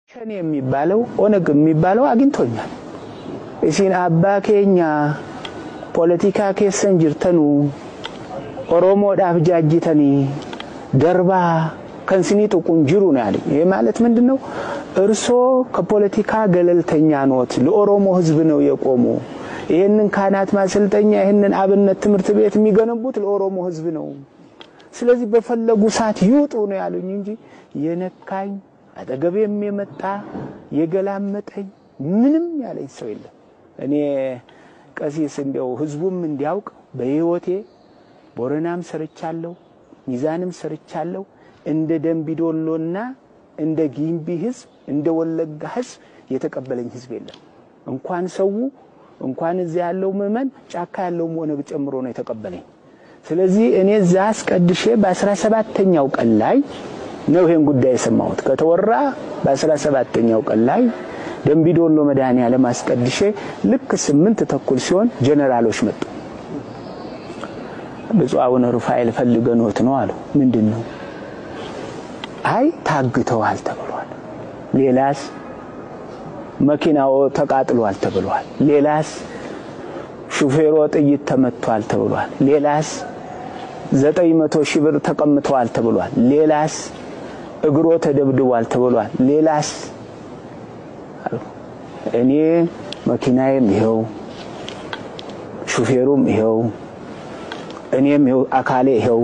ሸኔ የሚባለው ኦነግ የሚባለው አግኝቶኛል። እሲን አባ ኬኛ ፖለቲካ ኬሰን ጅርተኑ ኦሮሞodhaaf ጃጅተኒ ደርባ ከንስኒ ጥቁን ጅሩ ነው ያለኝ። ይህ ማለት ምንድን ነው? እርሶ ከፖለቲካ ገለልተኛ ኖት፣ ለኦሮሞ ህዝብ ነው የቆሙ። ይህንን ካህናት ማሰልጠኛ፣ ይህንን አብነት ትምህርት ቤት የሚገነቡት ለኦሮሞ ህዝብ ነው። ስለዚህ በፈለጉ ሰዓት ይውጡ ነው ያሉኝ እንጂ የነካኝ አጠገቤም የመጣ የገላመጠኝ ምንም ያለኝ ሰው የለም። እኔ ቀሲስ እንዲያው ህዝቡም እንዲያውቅ በህይወቴ ቦረናም ሰርቻለሁ፣ ሚዛንም ሰርቻለሁ። እንደ ደንቢዶሎና እንደ ጊምቢ ህዝብ እንደ ወለጋ ህዝብ የተቀበለኝ ህዝብ የለም። እንኳን ሰው እንኳን እዚያ ያለው ምዕመን ጫካ ያለውም ኦነግ ጨምሮ ነው የተቀበለኝ። ስለዚህ እኔ እዛ አስቀድሼ በአስራ ሰባተኛው ቀን ላይ ነው ይሄን ጉዳይ የሰማሁት። ከተወራ በአስራ ሰባተኛው ቀን ላይ ደንቢዶሎ መድኃኔዓለም አስቀድሼ ልክ ስምንት ተኩል ሲሆን ጀነራሎች መጡ። ብፁዕ አቡነ ሩፋኤል ፈልገኖት ነው አሉ። ምንድን ነው? አይ ታግተዋል ተብሏል። ሌላስ? መኪናው ተቃጥሏል ተብሏል። ሌላስ? ሹፌሮ ጥይት ተመቷል ተብሏል። ሌላስ? ዘጠኝ መቶ ሺህ ብር ተቀምተዋል ተብሏል። ሌላስ? እግሮ ተደብድቧል ተብሏል። ሌላስ? እኔ መኪናዬም ይኸው ሹፌሩም ይኸው እኔም ይኸው አካሌ ይኸው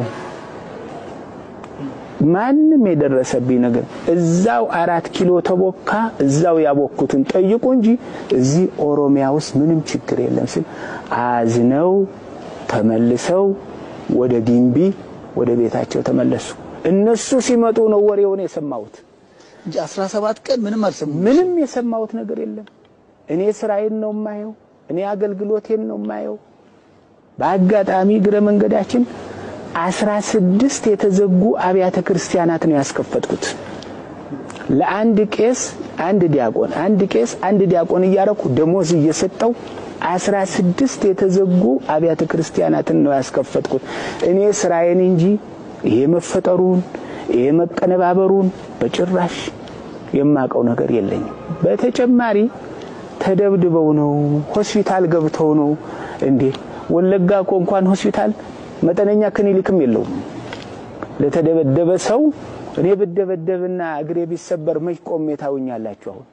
ማንም የደረሰብኝ ነገር እዛው አራት ኪሎ ተቦካ እዛው ያቦኩትን ጠይቁ እንጂ እዚህ ኦሮሚያ ውስጥ ምንም ችግር የለም ሲል አዝነው ተመልሰው ወደ ጊምቢ ወደ ቤታቸው ተመለሱ። እነሱ ሲመጡ ነው ወሬውን የሰማሁት እንጂ 17 ቀን ምንም አልሰማሁም። ምንም የሰማሁት ነገር የለም። እኔ ስራዬን ነው የማየው። እኔ አገልግሎቴን ነው የማየው። በአጋጣሚ እግረ መንገዳችን አስራ ስድስት የተዘጉ አብያተ ክርስቲያናት ነው ያስከፈትኩት። ለአንድ ቄስ አንድ ዲያቆን፣ አንድ ቄስ አንድ ዲያቆን እያረኩ ደሞዝ እየሰጠው አስራ ስድስት የተዘጉ አብያተ ክርስቲያናትን ነው ያስከፈትኩት። እኔ ስራዬን እንጂ ይሄ መፈጠሩን ይሄ መቀነባበሩን በጭራሽ የማቀው ነገር የለኝም። በተጨማሪ ተደብድበው ነው ሆስፒታል ገብተው ነው እንዴ? ወለጋ እኮ እንኳን ሆስፒታል መጠነኛ ክሊኒክም የለውም። ለተደበደበ ሰው እኔ ብደበደብና እግሬ ቢሰበር መች ቆሜ ታውኛላችሁ? አሁን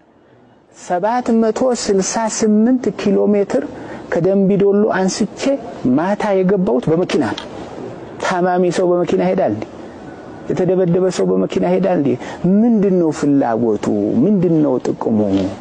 768 ኪሎ ሜትር ከደንቢዶሎ አንስቼ ማታ የገባሁት በመኪና ነው። ታማሚ ሰው በመኪና ሄዳል እንዴ? የተደበደበ ሰው በመኪና ሄዳል እንዴ? ምንድነው ፍላጎቱ? ምንድነው ጥቅሙ?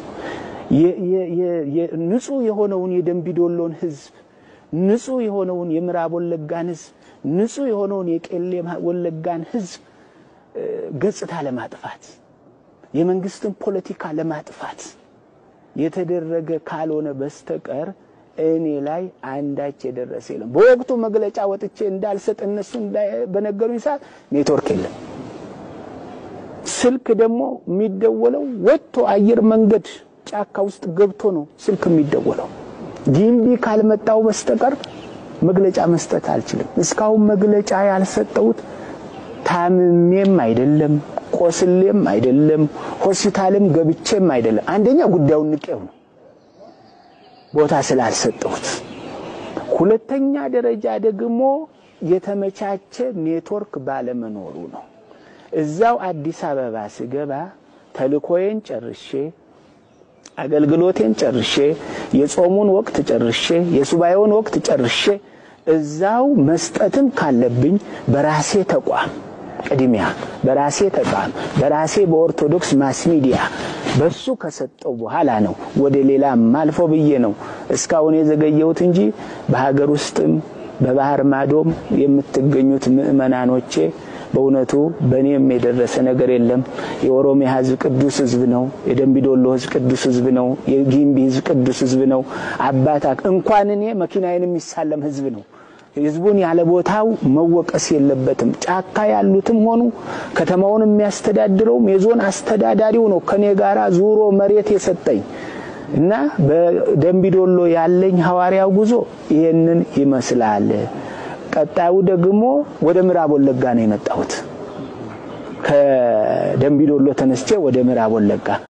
ንጹህ የሆነውን የደንቢዶሎን ህዝብ ንጹህ የሆነውን የምዕራብ ወለጋን ህዝብ ንጹህ የሆነውን የቄሌ ወለጋን ህዝብ ገጽታ ለማጥፋት የመንግስትን ፖለቲካ ለማጥፋት የተደረገ ካልሆነ በስተቀር እኔ ላይ አንዳች የደረሰ የለም። በወቅቱ መግለጫ ወጥቼ እንዳልሰጥ እነሱ በነገሩኝ ሰዓት ኔትወርክ የለም። ስልክ ደግሞ የሚደወለው ወጥቶ አየር መንገድ ጫካ ውስጥ ገብቶ ነው ስልክ የሚደወለው። ጊምቢ ካልመጣው በስተቀር መግለጫ መስጠት አልችልም። እስካሁን መግለጫ ያልሰጠሁት ታምሜም አይደለም፣ ቆስሌም አይደለም፣ ሆስፒታልም ገብቼም አይደለም። አንደኛ ጉዳዩን ንቄው ነው ቦታ ስላልሰጠሁት፣ ሁለተኛ ደረጃ ደግሞ የተመቻቸ ኔትወርክ ባለመኖሩ ነው። እዛው አዲስ አበባ ስገባ ተልኮዬን ጨርሼ አገልግሎቴን ጨርሼ የጾሙን ወቅት ጨርሼ የሱባኤውን ወቅት ጨርሼ እዛው መስጠትም ካለብኝ በራሴ ተቋም ቅድሚያ በራሴ ተቋም በራሴ በኦርቶዶክስ ማስ ሚዲያ በሱ ከሰጠው በኋላ ነው ወደ ሌላ ማልፎ ብዬ ነው እስካሁን የዘገየሁት እንጂ በሀገር ውስጥም በባህር ማዶም የምትገኙት ምዕመናኖቼ በእውነቱ በእኔም የደረሰ ነገር የለም። የኦሮሚያ ሕዝብ ቅዱስ ሕዝብ ነው። የደንቢዶሎ ሕዝብ ቅዱስ ሕዝብ ነው። የጊምቢ ሕዝብ ቅዱስ ሕዝብ ነው። አባታ እንኳን እኔ መኪናዬን የሚሳለም ሕዝብ ነው። ሕዝቡን ያለ ቦታው መወቀስ የለበትም። ጫካ ያሉትም ሆኑ ከተማውን የሚያስተዳድረውም የዞን አስተዳዳሪው ነው ከኔ ጋራ ዙሮ መሬት የሰጠኝ እና በደንቢዶሎ ያለኝ ሐዋርያው ጉዞ ይህንን ይመስላል። ቀጣዩ ደግሞ ወደ ምዕራብ ወለጋ ነው የመጣሁት። ከደንቢዶሎ ተነስቼ ወደ ምዕራብ ወለጋ